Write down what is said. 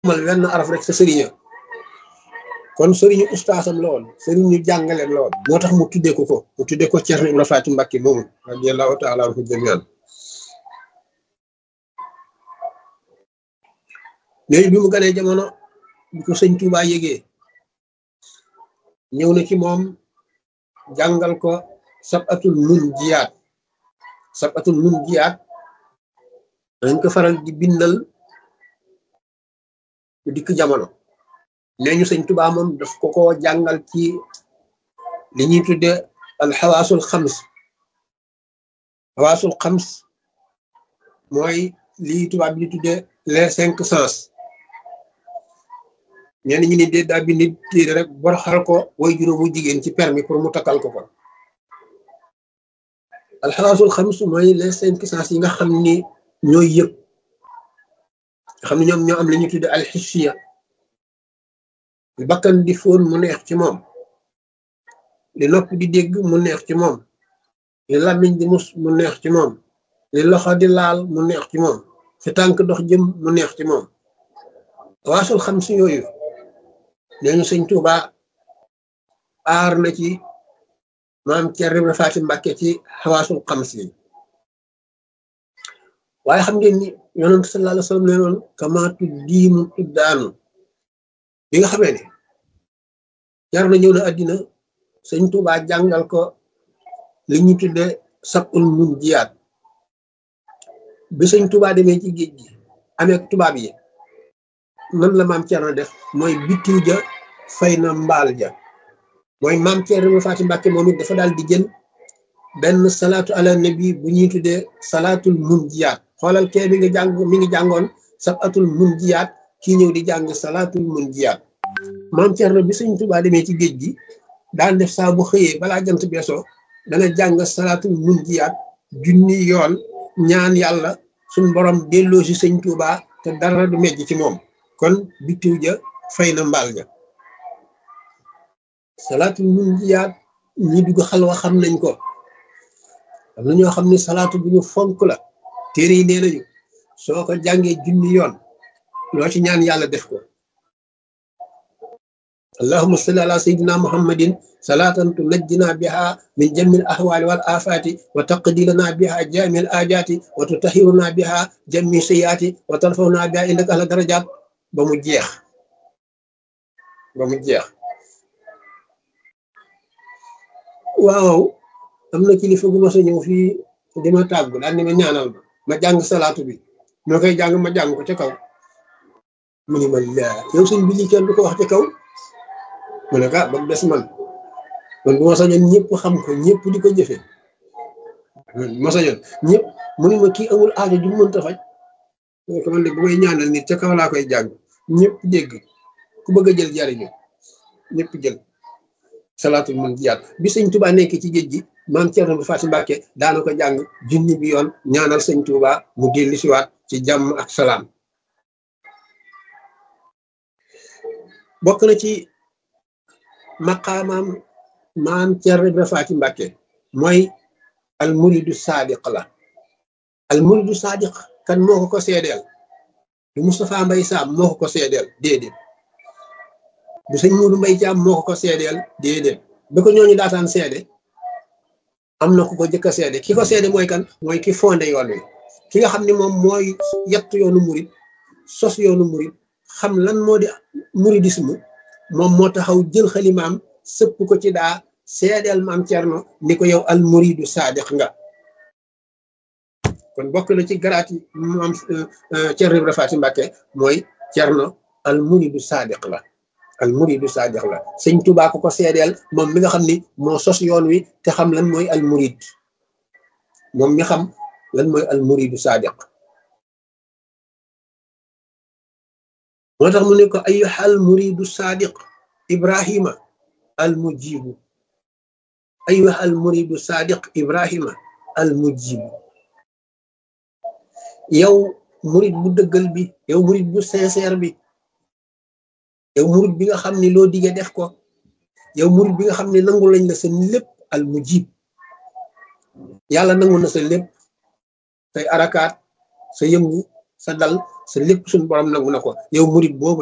mal wenn araf rek sa sëriña kon sëriñu ustaasam la woon sëriñu jàngaleem la woon moo tax mu tuddee ko ko mu tuddee ko Ceerno Ibra Faati Mbàkke moomu radiyallahu taala anhu jamian léegi bi mu ganee jamono bi ko sëñ Tuubaa yégee ñëw na ci moom jàngal ko sabatul mun jiyaat sabatul mun jiyaat dañ ko faral di bindal dikk jamono nee ñu sëñ Tuubaa moom daf ko ko jàngal ci li ñuy tudde alxawaasul xams xawaasul xams mooy lii tubaab bi di tudde les cinq sens ñenn ñi ni dee daa bindi téere rek boroxal ko way juróomu jigéen ci permis pour mu takkal ko ko alxawaasul xams mooy les cinq sens yi nga xam ni ñooy yëpp nga xam ne ñoom ñoo am li ñuy tudde alxissiya li bakkan di fóon mu neex ci moom li nopp di dégg mu neex ci moom li làmmiñ di mus mu neex ci moom li loxo di laal mu neex ci moom fi tànk dox jëm mu neex ci moom waasul xam si yooyu neñu sëñ Tuuba aar na ci maam Ceerno Ibra Faati Mbàkke ci xawaasul xam si waaye xam ngeen ni yonent sallallahu alayhi wa sallam ne noonu kamaatu diimu tuddaanu bi nga xamee ne jar na ñëw na àddina sëñ Tuuba jàngal ko li ñu tudde sabul mun jiyaat bi sëñ Tuuba demee ci géej gi amee tubaab yi nan la maam Thierno def mooy bitiw ja fay na mbaal ja mooy maam Thierno Ibra Faati Mbàkke moom it dafa daal di jël benn salaatu ala nabi bu ñuy tuddee salaatul mun jiyaat xoolal kee mi ngi jàng mi ngi jàngoon sabatul mun jiyaat kii ñëw di jàng salaatul mun jiyaat maam Thierno bi sëñ Tuuba demee ci géej gi daan def saa bu xëyee balaa jant beesoo dana jàng salaatul mun jiyaat junni yoon ñaan yàlla suñ borom delloo si sëñ Tuuba te dara du mejj ci moom kon bitiw ja fay na mbaal ja salaatul mun jiyaat ñi dugg xalwa xam nañ ko am na ñoo xam ne salaatu bu ñu fonk la téere yi nee nañu soo ko jàngee junni yoon loo ci ñaan yàlla def ko allahumma salli ala sayyidina muhammadin salatan tunajjina biha min jamil ahwali wal afati wa taqdi lana biha jamil ajati wa tutahhiruna biha jammi sayyiati wa tarfa'una biha indaka ala darajat ba mu jeex ba mu jeex waaw am na kilifa gu ma sa ñëw fii di ma tàggu daal ni ma ñaanal ma ma jàng salaatu bi moo koy jàng ma jàng ko ca kaw mu ni ma laa yow sëñ bi lii kenn du ko wax ca kaw mu ne ka ba mu des man man bu ma sañoon ñëpp xam ko ñëpp di ko jëfe ma sañoon ñëpp mu ni ma kii amul aajo ju mënta faj ko man de bu may ñaanal nit ca kaw laa koy jàng ñëpp dégg ku bëgg a jël jariñu ñëpp jël salaatul mun jiyaat bi sëñ Tuuba nekk ci géej gi maam Ceerno bu Faati Mbàkke daana ko jàng junni bi yoon ñaanal sëñ Tuuba mu dellu siwaat ci jàmm ak salaam bokk na ci maqaamaam maam Ceerno bu Faati Mbàkke mooy al muridu saadiq la al muridu saadiq kan moo ko ko seedeel du Moustapha Mbay Saam moo ko ko seedeel déedéet du sëñ Muudu Mbay Caam moo ko ko seedeel déedéet ba ko ñooñu daataan seede am na ku ko jëkk a seede ki ko seede mooy kan mooy ki fondé yoon wi ki nga xam ne moom mooy yett yoonu murit sos yoonu murit xam lan moo di muridisme moom moo taxaw jël xalimaam sëpp ko ci daa seedeel maam Cerno ni ko yow al muridu saadiq nga kon bokk na ci garaat yi maam Cerno Ibra Faati Mbàkke mooy Cerno al muridu saadiq la al muridu saadiq la sëñ Tuubaa ko ko seedeel moom mi nga xam ni moo sos yoon wi te xam lan mooy al murid moom mi xam lan mooy al muridu saadiq moo tax mu ne ko ayyuha al muridu saadiq ibrahima al mujibu ayyuha al muridu saadiq ibrahima al mujibu yow murid bu dëggal bi yow murid bu sincère bi yow murid bi nga xam ne loo digee def ko yow murid bi nga xam ne nangu lañ la sa lépp al mujib yàlla nangu na sa lépp say arakaat sa yëngu sa dal sa lépp suñ borom nangu na ko yow murit boobu